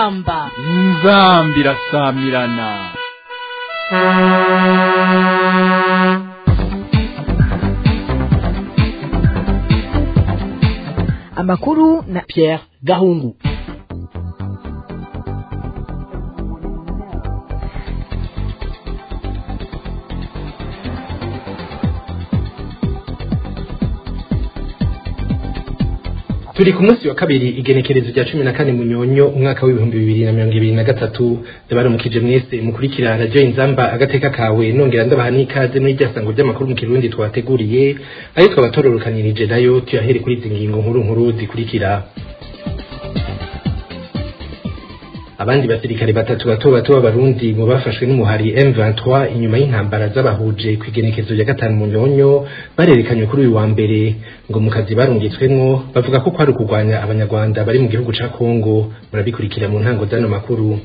inzamba inzambi irasamirana amakuru na Pierre Gahungu turi ku munsi wa kabiri igenekerezo rya cumi na kane munyonyo umwaka w'ibihumbi bibiri na mirongo ibiri na gatatu ndabaramukije mwese mukurikira radiyo inzamba agateka kawe nongera ndabaha n'ikaze muri rya sango ry'amakuru mu kirundi twateguriye ayo twaba tororokanirije nayo tuyahere kuri izi ngingo nkuru nkuru zikurikira abandi basirikare batatu bato bato b'abarundi mu bafashwe n'umuhari M23 inyuma y'intambara z'abahuje ku igenekezo rya gatanu munyonyo barerekanywe kuri uyu wa mbere ngo mu kazi barungitswemwo bavuga ko kwari ukurwanya abanyarwanda bari mu gihugu ca Kongo murabikurikira mu ntango z'ano makuru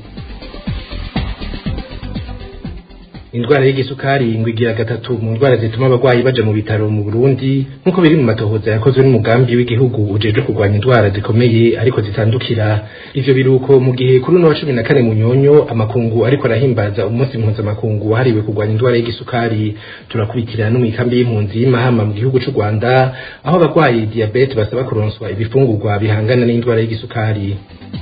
indwara y'igisukari ngo igira gatatu mu ndwara zituma abagwayi baja mu bitaro mu Burundi nk'uko biri mu matohoza yakozwe n'umugambi w'igihugu ujeje kurwanya indwara zikomeye ariko zitandukira ivyo biruko mu gihe kuri uno wa cumi na kane munyonyo amakungu ariko arahimbaza umunsi mpuzamakungu wahariwe kurwanya indwara y'igisukari turakurikira no mw'ikambi y'impunzi y'imahama mu gihugu c'u Rwanda aho abagwayi diabete basaba kuronswa ibifungurwa bihangana n'indwara y'igisukari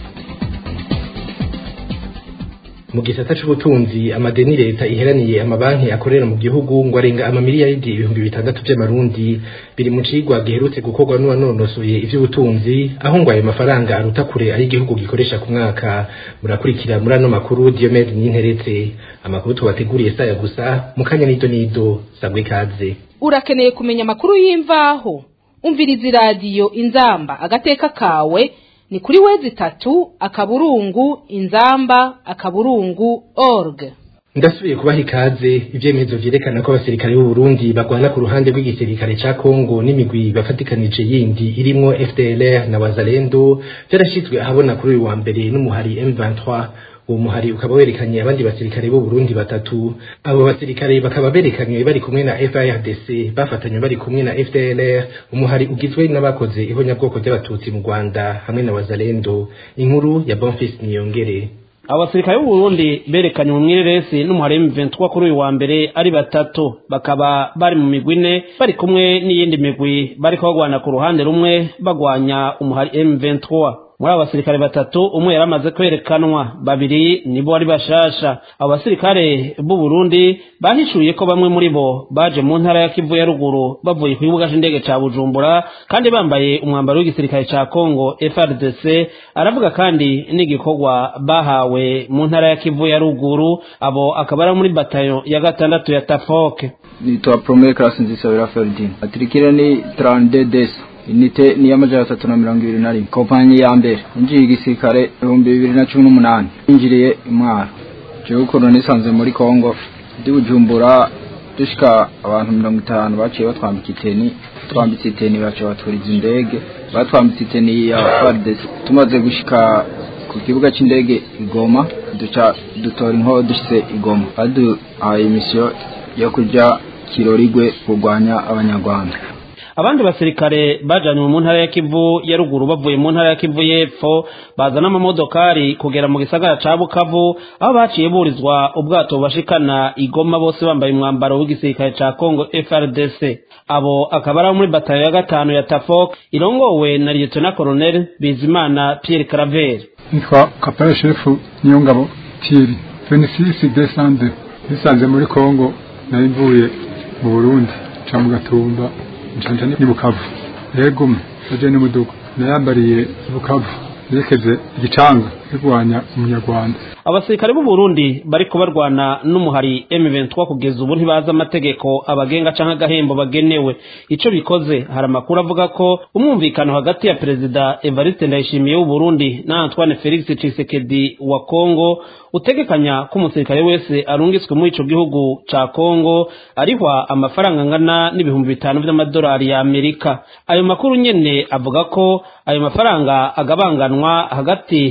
mu gisata c'ubutunzi amadeni leta iheraniye amabanki akorera mu gihugu ngo arenga amamiliyaridi ibihumbi bitandatu vy'amarundi biri mu cigwa giherutse gukorwa n'uwanonosoye ivy'ubutunzi aho ngo ayo mafaranga aruta kure ari igihugu gikoresha ku mwaka murakurikira muri ano makuru Diomede Ninteretse amakuru tubateguriye saya gusa mu kanya nido nido sabwe kaze urakeneye kumenya amakuru y'imvaho umviriza iradiyo inzamba agateka kawe ni kuri wezi tatu akaburungu inzamba akaburungu org ndasubiye kubaha ikaze ivyemezo vyerekana ko abasirikare b'u Burundi bagwana ku ruhande rw'igisirikare ca Kongo n'imigwi bafatikanije yindi irimwo FDLR na Wazalendo vyarashizwe ahabona kuri uyu wa mbere n'umuhari M23 uwo muhari ukaba werekanye abandi basirikare b'u Burundi batatu abo basirikare bakaba berekanywe bari kumwe na FARDC bafatanywe bari kumwe na FDLR umuhari ugizwe n'abakoze ihonyabwoko ry'abatutsi mu Rwanda hamwe na Wazalendo inkuru ya Bonfils Niyongere abasirikare b'u Burundi berekanye mu mwireresi n'umuhari M23 kuri uyu wa mbere ari batatu bakaba bari mu migwi ine bari kumwe n'iyindi migwi bariko bagwana ku ruhande rumwe bagwanya umuhari M23 muri abo basirikare batatu umwe yari amaze kwerekanwa babiri nibo bari bashasha abo basirikare b'u Burundi bahishuye ko bamwe muri bo baje mu ntara ya Kivu ya ruguru bavuye ku kibuga c'indege ca Bujumbura kandi bambaye umwambaro w'igisirikare ca Congo FRDC aravuga kandi n'igikorwa bahawe mu ntara ya Kivu ya ruguru abo akaba ari muri batayo ya gatandatu ya Tafoke nitwa Promere Class Nzisabira Ferdinand atirikire ni 32 desa inite ni y'amajana atatu na mirongo ibiri na rimwe kompanyi ya mbere injiye igisirikare ibihumbi bibiri na cumi n'umunani yinjiriye imwaro jewe ukuntu nisanze muri kongo ndi bujumbura dushika abantu mirongo itanu baciye batwambika iteni twambitse iteni baciye baturiza indege batwambitse iteni ya fardesi tumaze gushika ku kibuga c'indege igoma duca dutora inkoho dushitse igoma baduhaye imisiyo yo kuja kirorigwe kurwanya abanyarwanda abandi basirikare bajanywe mu ntara ya Kivu ya ruguru bavuye mu ntara ya Kivu y'epfo bazana amamodokari kugera mu gisagara ca Bukavu aho baciye burizwa ubwato bashikana igoma bose bambaye umwambaro w'igisirikare ca Congo FRDC abo akaba ari muri batayo ya gatanu ya Tafok irongowe na Lieutenant Colonel Bizimana Pierre Claver nitwa kapere shefu niyongabo Thierry 26 December nisanze muri Congo nari mvuye mu Burundi ca mu Gatumba njanja ni bukavu yego aje ni muduga nayambariye bukavu yerekeze igicanga kirwanya umunyarwanda abasirikare b'u Burundi bariko barwana n'umuhari M23 kugeza ubu ntibaza amategeko abagenga canke agahembo bagenewe ico bikoze hari amakuru avuga ko umwumvikano hagati ya perezida Evariste Ndayishimiye w'u Burundi na Antoine Felix Tshisekedi wa Kongo utegekanya ko umusirikare wese arungitswe muri ico gihugu ca Kongo arihwa amafaranga angana n'ibihumbi bitanu vy'amadolari ya Amerika ayo makuru nyene avuga ko ayo mafaranga agabanganwa hagati y'umu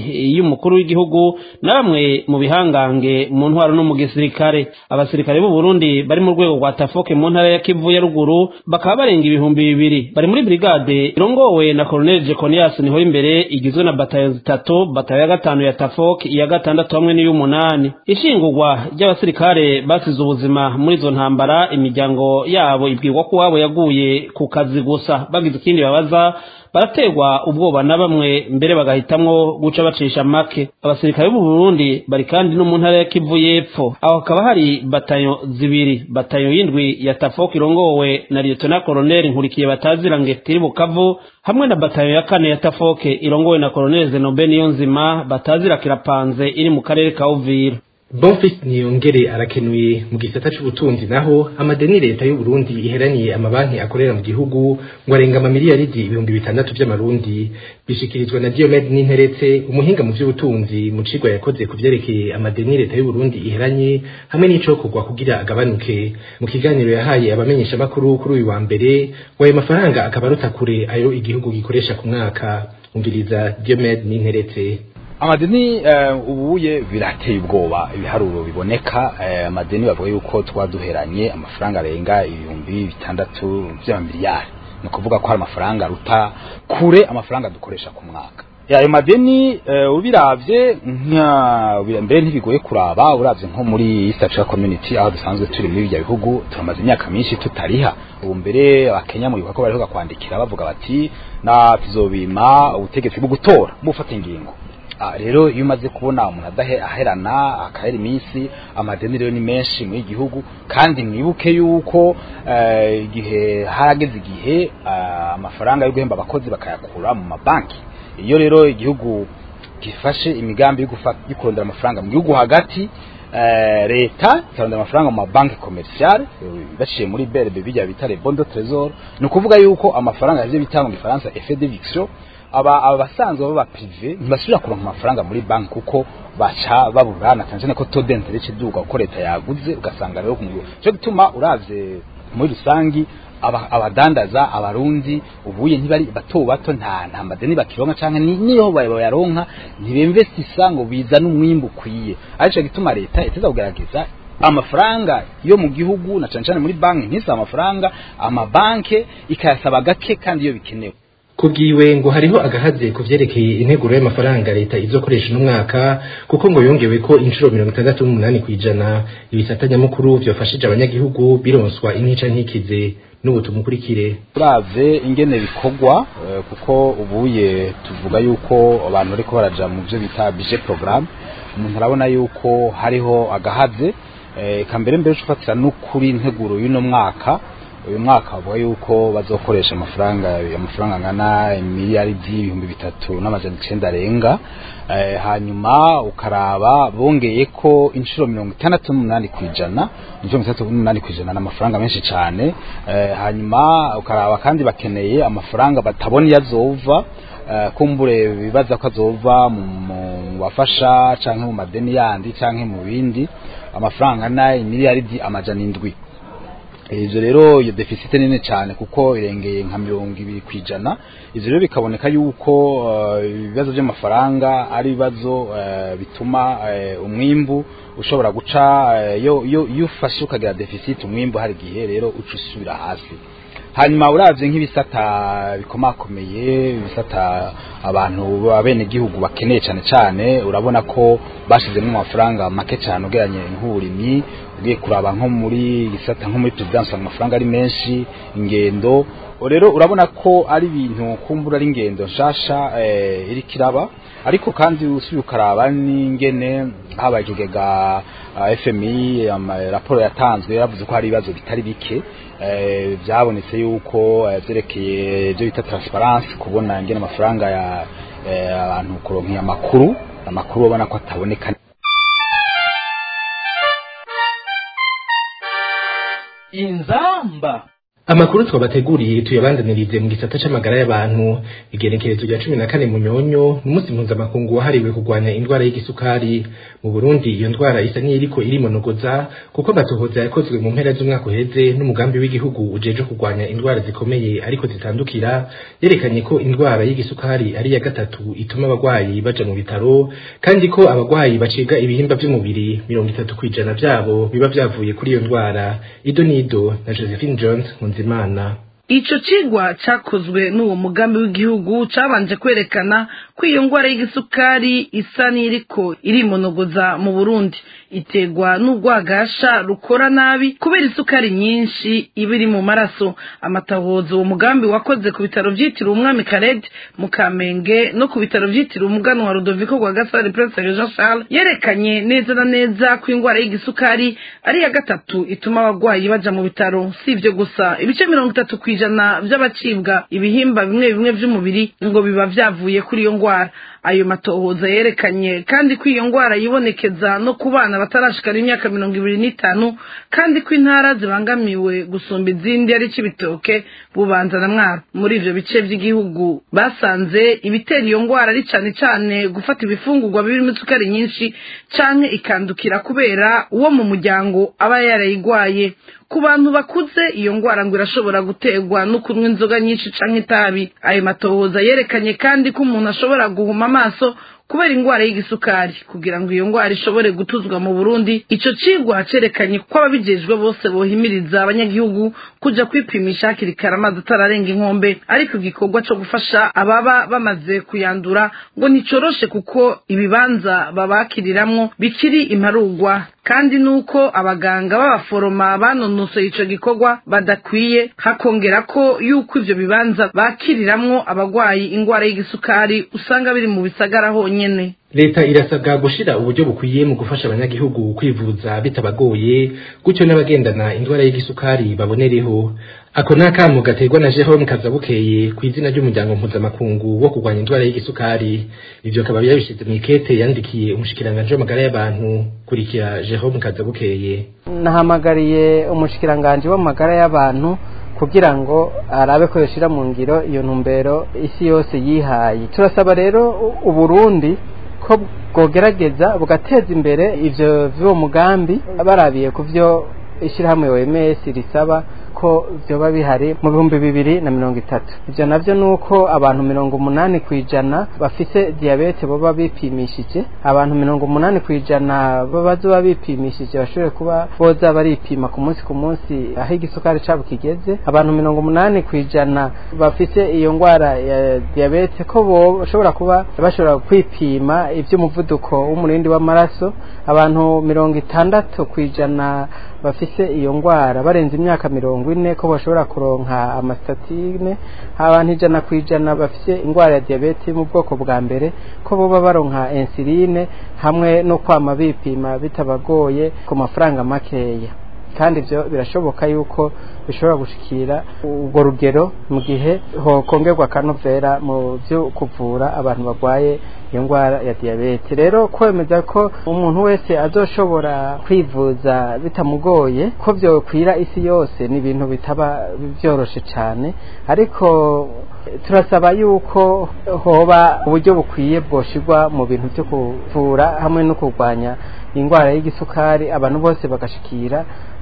umukuru w'igihugu na bamwe mu bihangange mu ntwaro no mu gisirikare abasirikare b'u Burundi bari mu rwego rwa Tafoke mu ntara ya Kivu ya ruguru bakaba barenga ibihumbi bibiri bari muri brigade irongowe na Colonel Jeconias niho imbere igizwe na batayo zitatu batayo ya gatanu ya Tafoke iya gatandatu hamwe n'iy'umunani ishingurwa ry'abasirikare basize ubuzima muri izo ntambara imiryango yabo ibwirwa ko wabo yaguye ku kazi gusa bagize ikindi babaza baraterwa ubwoba na bamwe mbere bagahitamwo guca bacisha make abasirikare b'u Burundi bari kandi no mu ntara ya Kivu y'Epfo aho hakaba hari batayo zibiri batayo y'indwi ya Tafoke irongowe na Lieutenant Colonel Nkurikiye batazira ngetiri Bukavu hamwe na batayo ya kane ya Tafoke irongowe na Colonel Zenobe Niyonzima batazira kirapanze iri mu karere ka Uvira Bonfils Niyongere arakenuye mu gisata c'ubutunzi naho amadeni leta y'u Burundi iheraniye amabanki akorera mu gihugu ngo arenga amamiliyaridi ibihumbi bitandatu vy'amarundi bishikirizwa na Diomed Ninteretse umuhinga mu vy'ubutunzi mu cigwa yakoze ku vyerekeye amadeni leta y'u Burundi iheranye hamwe n'icokorwa kugira agabanuke mu kiganiro yahaye abamenyesha makuru kuri uyu wa mbere ngo ayo mafaranga akaba aruta kure ayo igihugu gikoresha ku mwaka umviriza Diomed Ninteretse amadeni ubuye birateye ubwoba ibiharuro biboneka amadeni bavuga yuko twaduheranye amafaranga arenga ibihumbi bitandatu by'amamiliyari ni ukuvuga ko hari amafaranga aruta kure amafaranga dukoresha ku mwaka ayo madeni ubiravye mbere ntibigoye kuraba uravye nko muri East Africa Community aho dusanzwe turi muri ibyo bihugu turamaze imyaka myinshi tutariha ubu mbere abakenya mu bikorwa bariho kwandikira bavuga bati na tuzobima ubutegetsi bwo gutora bufata ingingo rero iyo umaze kubona umuntu aherana akahera iminsi amadeni rero ni menshi muri gihugu kandi mwibuke yuko igihe harageze igihe amafaranga yo guhemba abakozi bakayakura mu mabanki iyo rero igihugu gifashe imigambi yo kurondera amafaranga mu gihugu hagati leta ikarondera amafaranga mu mabanki komerciale baciye muri BRB bijya bita bondo trésor ni ukuvuga yuko amafaranga yavyo bita mu gifaransa effet d'éviction aba abasanzwe baba prive ntibasubira kuronka amafaranga muri banki kuko baca baburana cyane cyane ko taux d'intérêt kiduga uko leta yaguze ugasanga rero kumuguru cyo gituma uravye muri rusangi abadandaza abarundi ubuye ntibari bato bato nta nta madeni bakironka canke niyo bayaronka ntibinvestisa ngo bizana umwimbu ukwiye arico gituma leta iteza kugerageza amafaranga yo mu gihugu na cyane cyane muri banki ntisaba amafaranga amabanke ikayasaba gake kandi iyo bikenewe kubwiwe ngo hariho agahaze ku vyerekeye integuro y'amafaranga leta izokoresha uno mwaka kuko ngo yongewe ko inshuro mirongo itandatu n'umunani kw'ijana ibisata nyamukuru vyofashije abanyagihugu bironswa intica ntikize n'ubu tumukurikire turave ingene bikorwa kuko ubuye tuvuga yuko abantu bariko baraja mu byo bita budget programme umuntu arabona yuko hariho agahaze eka mbere mbere ufatira n'ukuri integuro y'uno mwaka uyu mwaka bavuga yuko bazokoresha amafaranga amafaranga angana miliyaridi ibihumbi bitatu n'amajana icenda arenga hanyuma ukaraba bongeye ko inshuro mirongo itandatu n'umunani ku ijana inshuro mirongo itandatu n'umunani ku ijana ni amafaranga menshi cyane hanyuma ukaraba kandi bakeneye amafaranga batabona iyo azova kumbure bibaza ko azova mu bafasha cyangwa mu madeni yandi cyangwa mu bindi amafaranga angana miliyaridi amajana indwi ivyo rero iyo deficit nini cyane kuko irengeye nka mirongo ibiri ku ijana ivyo rero bikaboneka yuko ibibazo uh, by'amafaranga ari ibibazo uh, bituma uh, umwimbu ushobora guca yo yo ufashe ukagira deficit umwimbu hari gihe rero uca usubira hasi hanyuma uravye nk'ibisata bikomakomeye ibisata abantu abene gihugu bakeneye cyane cyane urabona ko bashizemo amafaranga make cyane ugeranye nk'uburimyi ugiye kuraba nko muri gisata nko muri presidence amafaranga ari menshi ingendo rero urabona ko ari ibintu kumbura ari ingendo nshasha eh, iri kiraba ariko kandi usubiye ukaraba n'ingene habaye ikigega uh, FMI raporo yatanzwe yaravuze ko hari ibibazo bitari bike byabonetse yuko byerekeye ibyo bita transparence kubona ingene amafaranga ya abantu kuronka amakuru amakuru ubona ko ataboneka inzamba amakuru twabateguriye tuyabandanirize mu gisata c'amagara y'abantu igenekerezo rya cumi na kane munyonyo n'umunsi mpuzamakungu wahariwe kurwanya indwara y'igisukari mu burundi iyo ndwara isa n'iyiriko irimonogoza kuko amatohoza yakozwe mu mpera z'umwaka uheze n'umugambi w'igihugu ujeje kurwanya indwara zikomeye ariko zitandukira yerekanye ko indwara y'igisukari ari iya gatatu ituma abagwayi baja mu bitaro kandi ko abagwayi bacibwa ibihimba vy'umubiri mirongo itatu kw'ijana vyabo biba vyavuye kuri iyo ndwara ido nido na josephine jones nkunzimana ico cigwa cakozwe n'uwo mugambi w'igihugu cabanje kwerekana ko iyo ngwara y'igisukari isa n'iriko irimonogoza mu burundi iterwa n'urwagasha rukora nabi kubera isukari nyinshi iba iri mu maraso amatahozo uwo mugambi wakoze ku bitaro vyitiriwe umwami kared mu kamenge no ku bitaro vyitiriwe umuganwa rudoviko rwa gasare prince jean charles yerekanye neza na neza ko ingwara y'igisukari ari iya gatatu ituma abagwayi baja mu bitaro si ivyo gusa ibice mirongo itatu kw'ijana vy'abacibwa ibihimba bimwe bimwe vy'umubiri ngo biba vyavuye kuri iyo ngwara ayo matohoza yerekanye kandi ko iyo ngwara yibonekeza no ku bana batarashikana imyaka mirongo ibiri n'itanu kandi ko intara zibangamiwe gusumba izindi ari cibitoke bubanza na mwaro muri ivyo bice vy'igihugu basanze ibitera iyo ngwara ari cane cane gufata ibifungurwa birimo isukari nyinshi canke ikandukira kubera uwo mu muryango aba yarayigwaye ku bantu bakuze iyo ngwara ngo irashobora guterwa no kunywa inzoga nyinshi canke itabi ayo matohoza yerekanye kandi ko umuntu ashobora guhuma amaso kubera ingwara y'igisukari kugira ngo iyo ngwara ishobore gutuzwa mu Burundi ico cigwa cerekanye ko ababijejwe bose bohimiriza abanyagihugu kuja kwipimisha hakiri kare amazi atararenga inkombe ariko igikorwa co gufasha ababa bamaze kuyandura ngo nticoroshe kuko ibibanza babakiriramwo bikiri imparugwa kandi nuko abaganga b'abaforoma banonosoye ico gikorwa badakwiye hakongera ko yuko ivyo bibanza bakiriramwo abagwayi ingwara y'igisukari usanga biri mu bisagara honyene leta irasabwa gushira uburyo bukwiye mu gufasha abanyagihugu kwivuza bitabagoye gutyo n'abagendana indwara y'igisukari babonereho ako ni akamu gaterwa na jerome kazabukeye ku izina ry'umuryango mpuzamakungu wo kurwanya indwara y'igisukari ivyo akaba yabishize mu ikete yandikiye umushikiranganji w'amagara y'abantu kurikira jerome kazabukeye nahamagariye umushikiranganji w'amagara y'abantu kugira ngo arabe ko yoshira mu ngiro iyo ntumbero isi yose yihaye turasaba rero uburundi ko bwogerageza bugateza imbere ivyo vy'uwo mugambi barabiye ku vyo ishyirahamwe OMS risaba ko vyoba bihari mu bihumbi bibiri na mirongo itatu ivyo navyo nuko abantu mirongo umunani kwijana bafise diabete boba bipimishije abantu mirongo umunani kwijana bazoba bipimishije bashobore kuba boza baripima ku munsi ku munsi aho igisukari cabo kigeze abantu mirongo umunani kwijana bafise iyo ngwara ya diabete ko boshobora kuba bashobora kwipima ivy'umuvuduko w'umurindi w'amaraso abantu mirongo itandatu kwijana bafise iyo ngwara barenze imyaka mirongo ine ko bashobora kuronka amastatine abantu ijana ku ijana bafise ingwara ya diabete mu bwoko bwa mbere ko boba baronka insuline hamwe no kwama bipima bitabagoye ku mafaranga makeya kandi ibyo birashoboka yuko bishobora gushikira urwo rugero mu gihe hokongerwa akanovera mu byo kuvura abantu barwaye iyo ndwara ya diyabete rero kwemeza ko umuntu wese azoshobora kwivuza bitamugoye ko byokwira isi yose ni ibintu bitaba byoroshe cyane ariko turasaba yuko hoba uburyo bukwiye bwoshirwa mu bintu byo kuvura hamwe no kurwanya indwara y'igisukari abantu bose bagashikira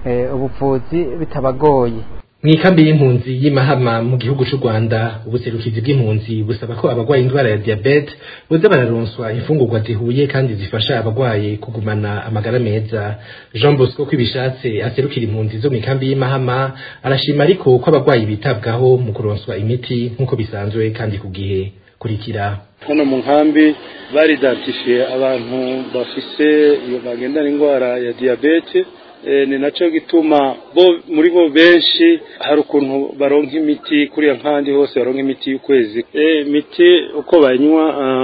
ubuvuzi bitabagoye mu ikambi y'impunzi y'imahama mu gihugu cy'u rwanda ubuserukizi bw'impunzi busaba ko abarwaye indwara ya diyabete boza bararonswa imfungurwa zihuye kandi zifasha abarwaye kugumana amagara meza jean bosco ko ibishatse aserukira impunzi zo mu ikambi y'imahama arashima ariko ko abarwayi bitabwaho mu kuronswa imiti nk'uko bisanzwe kandi ku gihe kurikira hano mu nkambi baridantifiye abantu bafise iyo bagendana indwara ya diyabete ni nacyo gituma bo muri bo benshi hari ukuntu baronka imiti kuriya nkandi hose baronka imiti y'ukwezi imiti uko bayinywa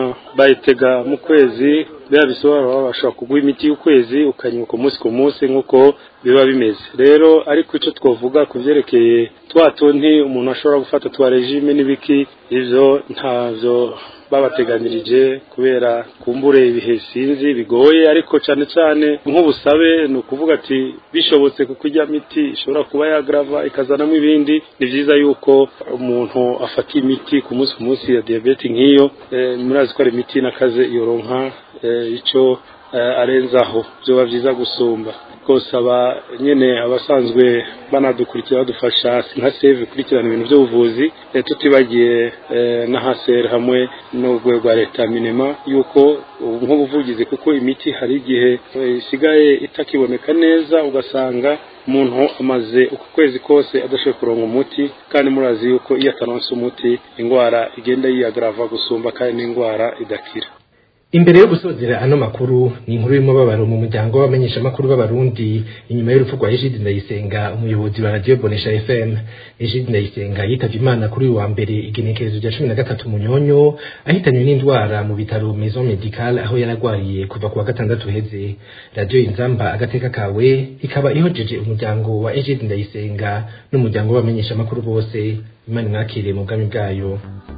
bayitega mu kwezi biba bisobanura bashobora kuguha imiti y'ukwezi ukanywa ku munsi ku munsi nk'uko biba bimeze rero ariko icyo twavuga ku byerekeye twa tundi umuntu ashobora gufata twa regime n'ibiki ibyo ntabyo babateganirije kubera kumbure ibihe sinzi bigoye ariko cyane cyane nk'ubusabe ni ukuvuga ati bishobotse kuko ijya miti ishobora kuba yagrava ikazanamo ibindi ni byiza yuko umuntu afata imiti ku munsi ku munsi ya diyabete nk'iyo murazi ko ari imiti n'akaze yoronka icyo arenzaho byoba byiza gusumba rwose aba nyine abasanzwe banadukurikira badufasha nka save ikurikirana ibintu by'ubuvuzi tutibagiye na haseri hamwe n'urwego rwa leta minema yuko nk'ubuvugizi kuko imiti hari igihe isigaye itakiboneka neza ugasanga umuntu amaze uku kwezi kose adashoboye kuronga umuti kandi murazi yuko iyo ataronse umuti indwara igenda yiyagrava gusumba kandi n'indwara idakira imbere yo gusozera ano makuru ni inkuru y'umubabaro mu muryango w'abamenyeshamakuru b'abarundi inyuma y'urupfu rwa Egide Ndayisenga umuyobozi wa radio Bonesha FM Egide Ndayisenga yitavye Imana kuri uyu wa mbere igenekerezo rya cumi na gatatu munyonyo ahitanywe n'indwara mu bitaro Maison Medicale aho yaragwariye kuva ku wa gatandatu heze radio Inzamba agateka kawe ikaba ihojeje umuryango wa Egide Ndayisenga n'umuryango w'abamenyeshamakuru bose Imana mwakiriye mu bwami bwayo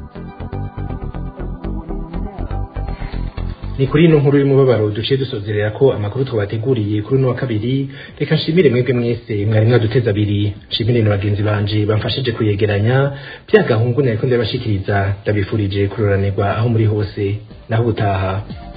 ni kuri ino nkuru y'umubabaro duciye dusozerera ko amakuru twabateguriye kuri uno wa kabiri reka nshimire mwebwe mwese mwari mwaduteze abiri nshimire na bagenzi banje bamfashije kuyegeranya bya gahungu nariko ndabashikiriza ndabifurije kuroranirwa aho muri hose naho ubutaha